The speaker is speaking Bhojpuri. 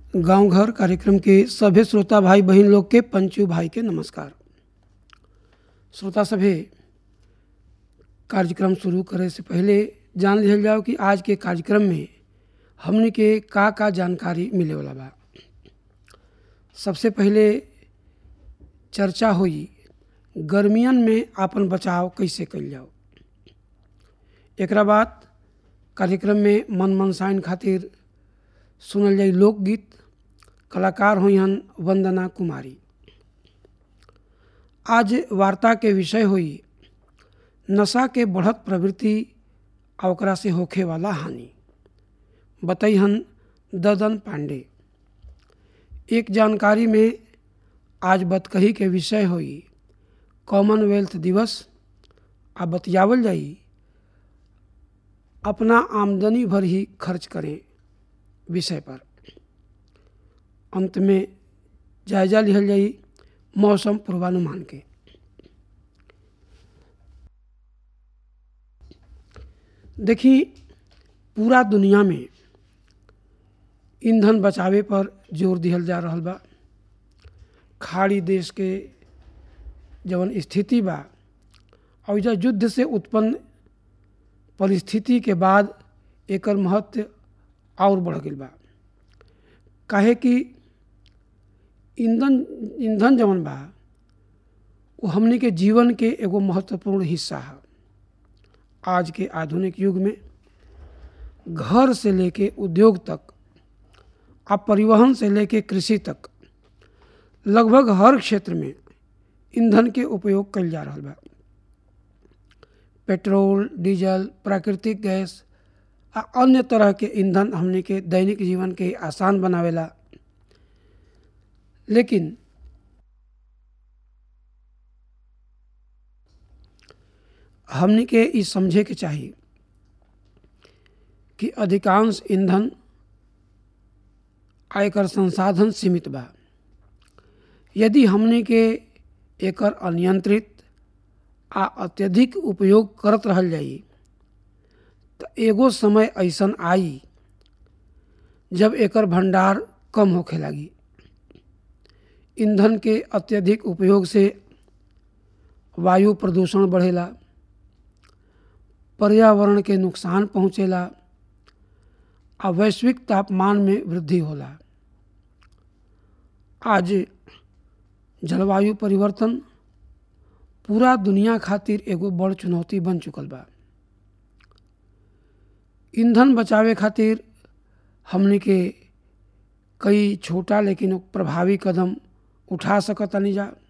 गांव घर कार्यक्रम के सभे श्रोता भाई बहन लोग के पंचू भाई के नमस्कार श्रोता सभे कार्यक्रम शुरू करे से पहले जान लिहल जाओ कि आज के कार्यक्रम में हमने के का का जानकारी मिले वाला बा सबसे पहले चर्चा हुई गर्मियन में आपन बचाव कैसे कल जाओ एकरा बाद कार्यक्रम में मन मनसाइन खातिर सुनल जाई लोकगीत कलाकार हुई वंदना कुमारी आज वार्ता के विषय हुई नशा के बढ़त प्रवृत्ति आ ओकरा से होखे वाला हानि बतैहन ददन पांडे एक जानकारी में आज बतकही के विषय हुई कॉमनवेल्थ दिवस आ बतियावल जाई अपना आमदनी भर ही खर्च करें विषय पर अंत में जायजा लिहल जाई मौसम पूर्वानुमान के देखी पूरा दुनिया में ईंधन बचावे पर जोर दिहल जा रहल बा खाड़ी देश के जवन स्थिति बा और जब युद्ध से उत्पन्न परिस्थिति के बाद एकर महत्व और बढ़ गई बा काहे कि ईंधन ईंधन जवन बा वो हमने के जीवन के एगो महत्वपूर्ण हिस्सा है आज के आधुनिक युग में घर से लेके उद्योग तक आ परिवहन से लेके कृषि तक लगभग हर क्षेत्र में ईंधन के उपयोग कल जा रहा बा पेट्रोल डीजल प्राकृतिक गैस आ अन्य तरह के ईंधन हमने के दैनिक जीवन के आसान बनावेला लेकिन हमने के ई समझे के चाहिए कि अधिकांश ईंधन आयकर संसाधन सीमित बा यदि हमने के एकर अनियंत्रित आ अत्यधिक उपयोग करत रहल जाई तो एगो समय ऐसन आई जब एकर भंडार कम होखे लगी ईंधन के अत्यधिक उपयोग से वायु प्रदूषण बढ़ेला पर्यावरण के नुकसान पहुँचेला आ वैश्विक तापमान में वृद्धि होला आज जलवायु परिवर्तन पूरा दुनिया खातिर एगो बड़ चुनौती बन चुकल बा ईंधन बचावे खातिर हमने के कई छोटा लेकिन प्रभावी कदम उठा सकतानी जा